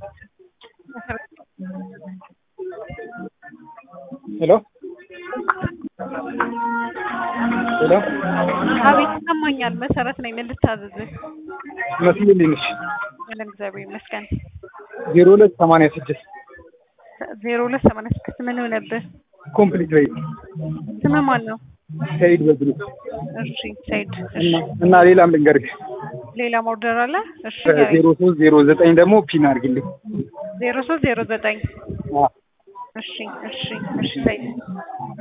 ሄሎ ሄሎ አቤት ይሰማኛል። መሰረት ነኝ። ምን ልታዘዝህ? መስሎልኝ ነሽ ምንም እግዚአብሔር ይመስገን። ዜሮ ሁለት ሰማንያ ስድስት ዜሮ ሁለት ሰማንያ ስድስት ምን ሆነብህ? ኮምፕሊት ሬት ስምህ ማን ነው? ሰይድ በዝሉ እሺ ሰይድ። እና እና ሌላም ልንገርህ ሌላ ኦርደር አለ? እሺ ዜሮ ሶስት ዜሮ ዘጠኝ ደግሞ ፒን አድርግልኝ ዜሮ ሶስት ዜሮ ዘጠኝ አዎ። እሺ እሺ እሺ ሰይድ